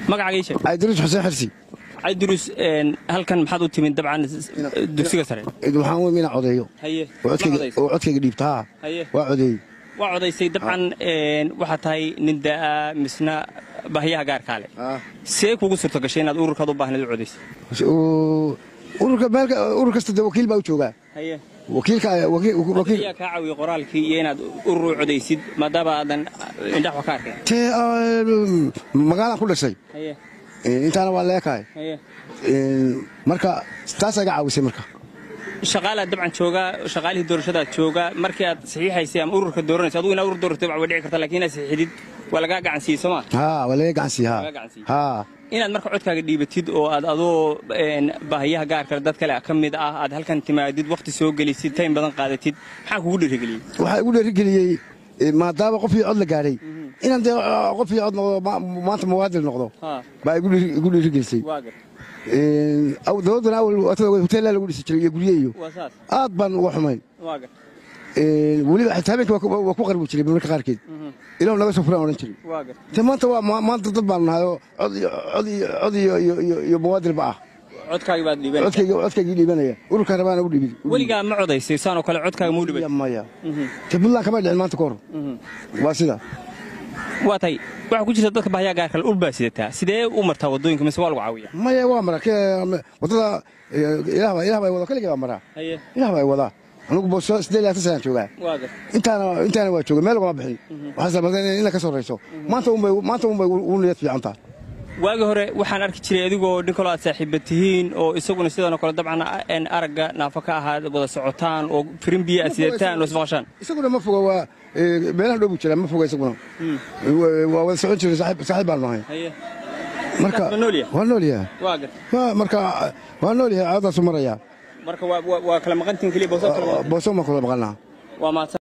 magacaaga ii sheeg cabdiruus xuseen xirsi cabdiruus halkan maxaad u timid dabcan dugsiga sare waxaan weyn inaan codeeyo haye oo codkayga- oo codkayga dhiibta haa haye waa codeeyey waa codaysay dabcan waxaa tahay nin da'a misna bahyaha gaarkaa leh see kugu suurto gashay inaad ururkaad u baahnayd u codaysay Oo, ururka meelka urur kasta de wakiil baa u joogaa haye wakiilka wakiil wakiil ayaa kaa caawiyey qoraalkii iyo inaad urur u codaysid maadaama aadan indhax wax ka arkin tee ah, magaalaan ku dhashay haye intaana waa leekahay haye marka taasaa iga caawisay marka shaqaalaad dabcan joogaa shaqaalihii doorashadaad joogaa markii aad saxiixaysay ama ururka dooranaysa adugu inaad urur dooratay waa dhici karta laakiin inaad saxiixdid waa lagaa gacan siiyey soo maa haa waa laga gacan siiye Laga haa gacan siiyey. haa inaad marka codkaaga dhiibatid oo aad adoo een, baahiyaha gaarkale dad kale ka mid ah aad halkan timaadid wakhti soo gelisid taym badan qaadatid maxaa kugu dhiirigeliyey waxaa igu dhiirigeliyey eh, maadaama qofkii cod la gaadhay inaan dee ah, qofkii cod noqdo ma- maanta muwaadin noqdo haa baa igu dhiiri- igu dhiirigelisay waa gar Eh, aw- dowladdana awal hoteellaa lagu dhisi jiray iyo gurye iyo waa saas aad baan uga xumayn waa gar Eh, weliba xitaa habeenkii waa ku- waa ku qarbi jiray marka qaarkeed ilaw naga soo fulaan odhan jiray waa gar te maanta waa ma- maanta dad baan nahay oo cod iyo cod iyo cod iyo iyo iyo iyo muwaadinba ah codkaagii baad dhiibanaysaa codkayga codkaygii dhiibanaya ururkaan rabaana u dhiibin weligaa ma codaysay saan oo kale codkaaga muu dhibay maya te puntland kama dhicin maanta ka hor waa sida waa tahay waxaa ku jirta dadka baahiyaha gaarkale ul baa sidataa sidee u martaa waddooyinka mise waa lagu caawiya maya waa mara ke- wadada eh, ilaah baa ilaah baa wada kaligii baa maraa haye ilaah baa wadaa anugu booso siddeed iyo labaatan sanaan joogaa waa gar intaana intaana waa jooga meel ugama bixin waxaan salmaday in la ka sorrayso maanta unbay maanta unbay ugu niyad fiican tahay waagi hore waxaan arki jiray adigoo nin kaloo aad saaxiiba tihiin oo isaguna sidanoo kale dabcan een aragga naafo ka ahaa wada socotaan oo firin biyo aad sidataan oo ismaqashaan isaguna ma foga waa eh, meelaha dhow buu jiraa ma foga isaguna Waa- waa wada socon jiray saaxiib saaxiib baan nahay haye marka Waa nool yahay? waa nool yahay waa gar Waa- marka waa nool yahay caadaasu maraya marka waa waa- waa kala maqantiin keliya booso kala maqan booso ma kula maqanaa waa mahadsan